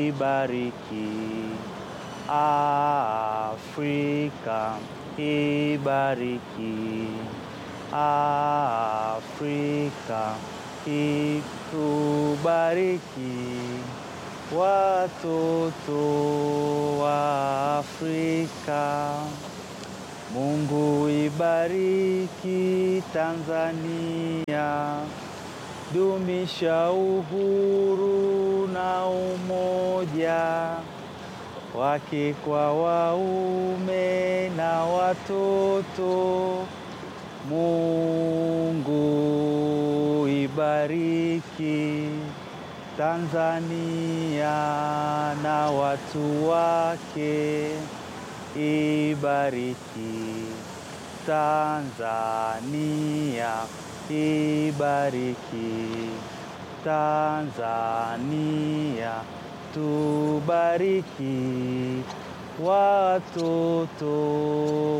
ibariki Afrika, ibariki Afrika, itubariki watoto wa Afrika. Mungu ibariki Tanzania, dumisha uhuru na umoja wake kwa waume na watoto. Mungu ibariki Tanzania na watu wake, ibariki Tanzania, ibariki Tanzania, tubariki watoto